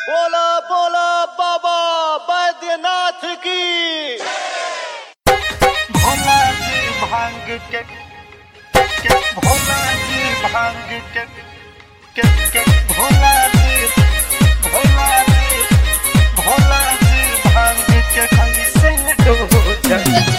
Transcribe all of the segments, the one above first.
बोला बोला बाबा बैद्यनाथ की भोला जी भांग के के भोला जी भांग के के के भोला जी भोला जी भोला जी भांग के कैसे डोजा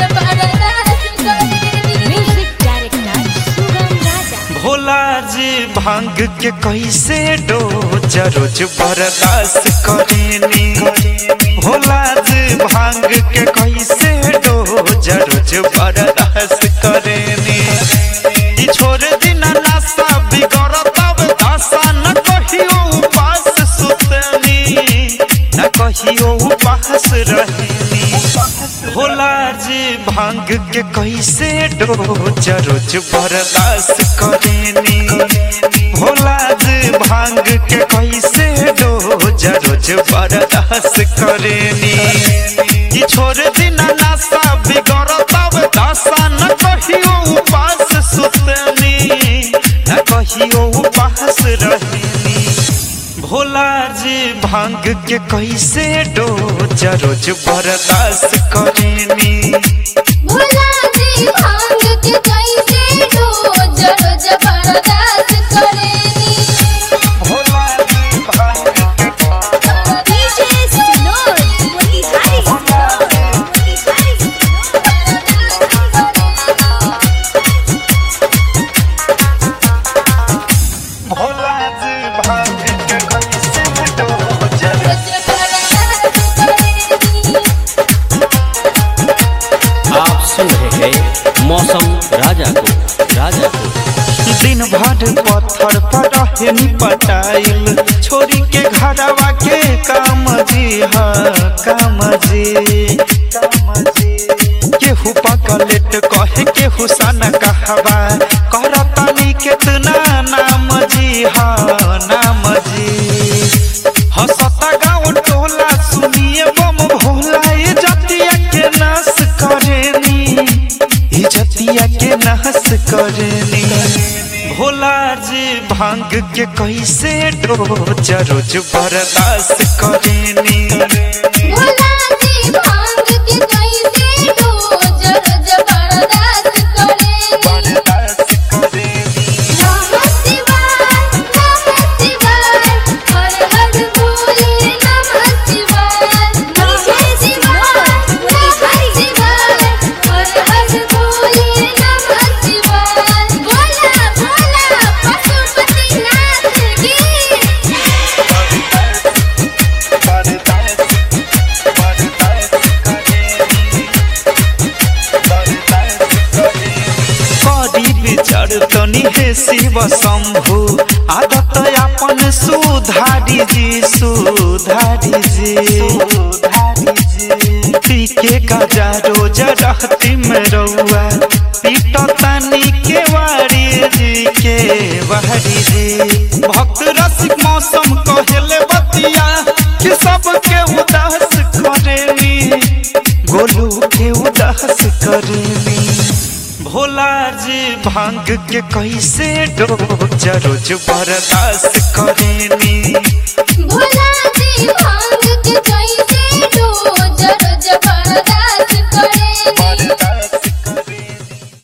म्यूजिक डायरेक्टर सुगम राजा भोला जी भांग के कैसे डोज रोज बर्दाश्त करेनी भोला जी भांग के कैसे डोज रोज बर्दाश्त करेनी ई छोड़ दिन नशा बिगड़ तब दशा न कहियो उपास सुतनी न कहियो उपास रहनी भोला जी भांग के कैसे डोज रोज बर्दाश्त करेनी भोला जी भांग के कैसे डोज रोज बर्दाश्त करेनी ई छोड़ दिन नशा बिगड़ तब दशा न कहियो उपास सुतनी न कहियो उपास रहनी भोला जी भांग के कैसे डोज रोज बर्दाश्त करेनी भोला जी भांग के कैसे डोज रोज बर्दाश्त करेनी भोला जी भांग के डीजे सिनोर मोती हारी भोला जी भांग के कैसे डोज आप सुन रहे हैं मौसम राजा को राजा को दिन भर पत्थर पर रहनी पटाइल छोरी के घरवा के काम जी हा काम जी काम जी केहू पकलेट कहे केहू सन कहवा करतनी केतना नाम जी हा नाम जी हंसता गाँव टोला सुनिए बम भोला ये जतिया के नाश करेनी ये जतिया के नाश करेनी भोला जी भांग के कैसे डोज रोज बर्दाश्त करेनी भोला जी भांग के कैसे डोज रोज बर्दाश्त करेनी बर्दाश्त करेनी नमः शिवाय नमः शिवाय हर हर बोले नमः शिवाय नमः शिवाय नमः शिवाय हर हर बोले नमः शिवाय भोला भोला पशुपतिनाथ की करी विचार तनी हे शिव शंभु आदत अपन सुधारी जी सुधारी जी सुधारी जी पीके गजा रोज रहती में रउआ पीट तनी के वारी जी के वारी जी भक्त रसिक मौसम कहले बतिया कि सबके उदास करेनी गोलू के उदास करेनी भोला जी भांग के कैसे डोज रोज बर्दाश्त करेनी